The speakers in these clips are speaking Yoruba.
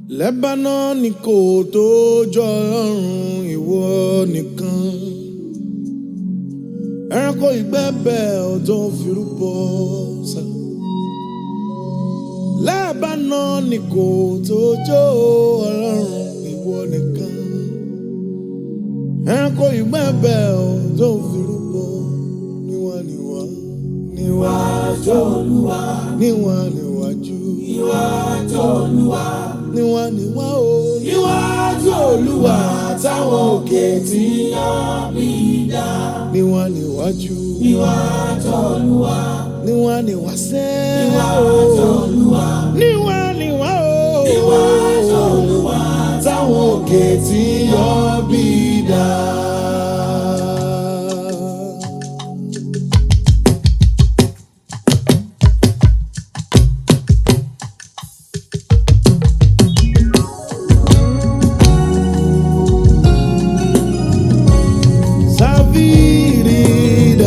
Lebanon kò tó jọ ọlọ́run ìwọ nìkan. Ẹranko ìgbẹ́bẹ̀ ò tó firúbọ sá. Lebanon kò tó jọ ọlọ́run ìwọ nìkan. Ẹranko ìgbẹ́bẹ̀ ò tó firúbọ níwá níwá níwájú olúwa níwá níwájú Níwájú Olúwa, níwá níwá o níwájú Olúwa táwọn òkè tí yan bí dá. níwá níwájú Níwájú Olúwa, níwá níwá sẹ́ níwájú Olúwa, níwá níwá o níwájú Olúwa táwọn òkè tí yan bí dá. Savirida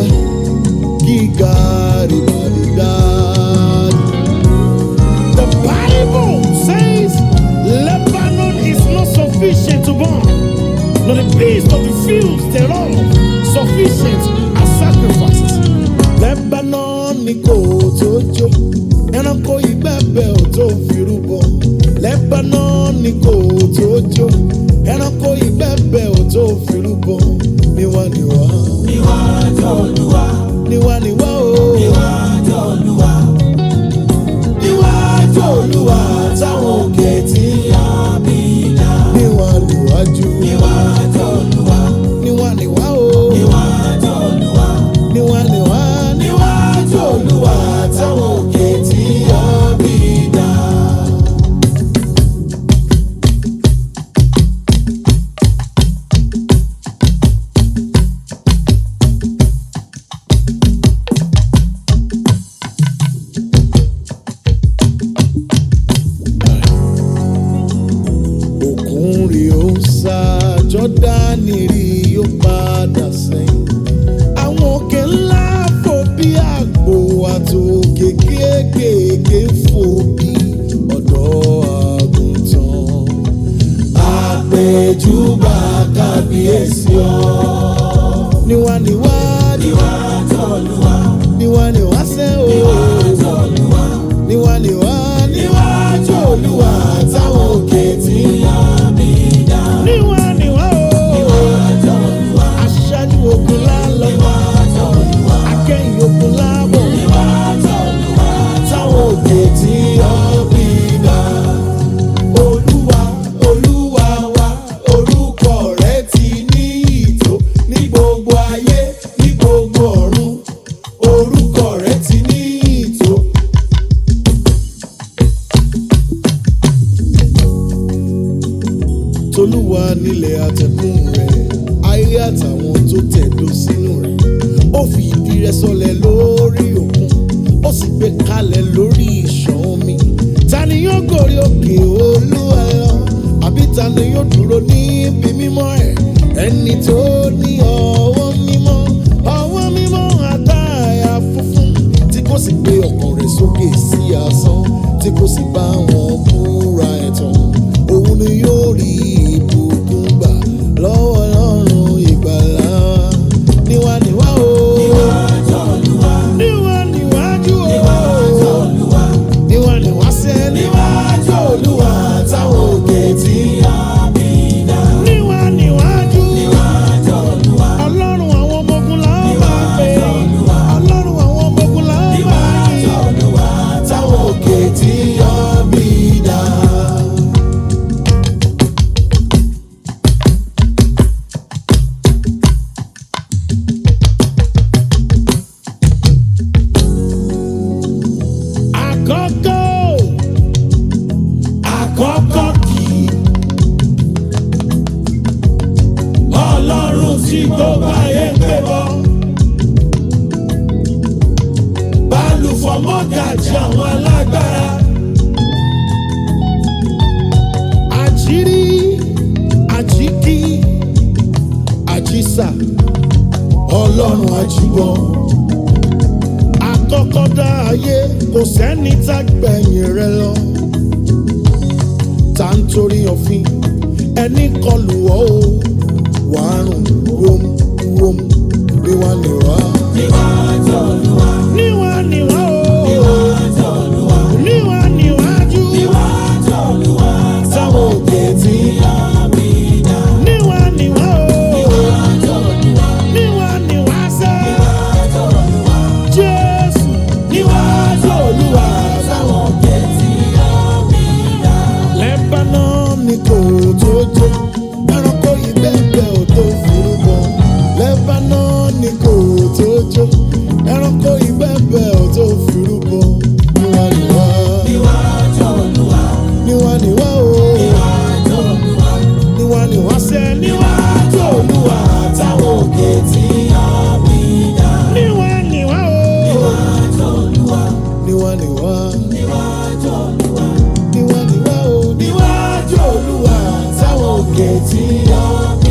Gigaribadidad. The Bible says Lebanon is not sufficient to burn, nor the beast of the fields thereof sufficient as sacrifices. Lebanon ni kò tó jó, ẹranko ìgbẹ́bẹ̀ ò tó firúbọ. Lebanon ni kò tó jó, ẹranko ìgbẹ́bẹ̀ ò tó firúbọ. Níwá níwá, Níwájú Olúwa, níwá níwá o. níwájú Olúwa, níwájú Olúwa táwọn òkè tí yan bí dá. Níwá níwájú, Níwájú Olúwa, níwá níwá o. níwájú Olúwa. Níwá níwá, níwájú olúwa táwọn òkè tí yan bí dá. òkun rí ó sá, Jọ́dánì rí ó padà sẹ́yìn. Àwọn òkè ńlá fò bí àgbò àtòkè kéékèèké fò bí ọ̀dọ́ àgùntàn. àpèjúbà kábíyèsí ọ. Níwá níwá, níwájú olúwa níwá níwá sẹ́ o. níwájú olúwa Níwá níwá, níwájú olúwa táwọn òkè tí yan bí dá. níwá níwá o. níwájú olúwa Aṣáájú ogun lálọ́, níwájú olúwa akẹ́yìn ogun lábọ̀. níwájú olúwa táwọn òkè tí yan bí dá. olúwa olúwa wa orúkọ rẹ ti ní ìtò ní gbogbo ayé ní gbogbo ọ̀run orúkọ rẹ ti ní ìtò. tolúwa nílẹ̀ àtẹ̀kùn rẹ̀ ayé àtàwọn tó tẹ̀dó sínú rẹ̀ ó fi ìdí rẹ̀ sọlẹ̀ lórí òkun ó sì gbé kalẹ̀ lórí ìṣàn omi ta ni yóò gòrí òkè olúwa lọ àbí ta ni yóò dúró níbi mímọ́ ẹ̀ ẹni tó ní ọwọ́ mímọ́ ọwọ́ mímọ́ àtàyà funfun tí kò sì gbé ọkàn rẹ̀ sókè sí asán tí kò sì bá wọn búra ẹ̀tàn òun ni yóò rí ìbùkún gbà lọ́wọ́ ọlọ́run ìgbàlà níwá níwá o. níwájú olúwa níwá níwájú o. níwájú olúwa níwá níwá sẹ́ níwájú olúwa táwọn òkè tí yan bí dá. níwá níwájú. níwájú olúwa ọlọ́run àwọn ọmọ ogun la ó máa pè é. ọlọ́run àwọn ọmọ ogun la ó máa níwájú yìn. olúwa táwọn òkè tí yan bí dá. àkọ́kọ́ àkọ́kọ́ kì í. ọlọ́run tí gbogbo ayé ń pè bọ́. balùfọ̀ mọ́gàjì àwọn alágbára. àjírí àjíkí àjísà ọlọ́run àjùbọ̀. àkọ́kọ́ dá ayé kò sẹ́ni tá gbẹ̀yìn rẹ̀ lọ. nítorí òfin ẹni kọlù ọ́ o wàá rùn wóm wóm níwá níwá. níwájú olúwa níwá níwá o níwájú olúwa níwá níwájú níwájú olúwa táwọn òkè tí àmì dá níwá níwá o níwájú olúwa níwá níwá sẹ́ níwájú olúwa jésù níwájú olúwa táwọn òkè tí àmì dá. Lebanon ni kò tó jó ẹranko ìbẹ́pẹ́ ò tó furubọ. Lebanon ni kò tó jó ẹranko ìbẹ́pẹ́ ò tó furubọ. Níwá níwá níwájú olúwa níwá níwá o níwájú olúwa níwá níwá sẹ́ níwá níwájú olúwa táwọn òkè tí àmì dá. níwá níwá o níwájú olúwa níwá níwá níwájú olúwa níwá níwá o níwájú olúwa táwọn òkè tí àmì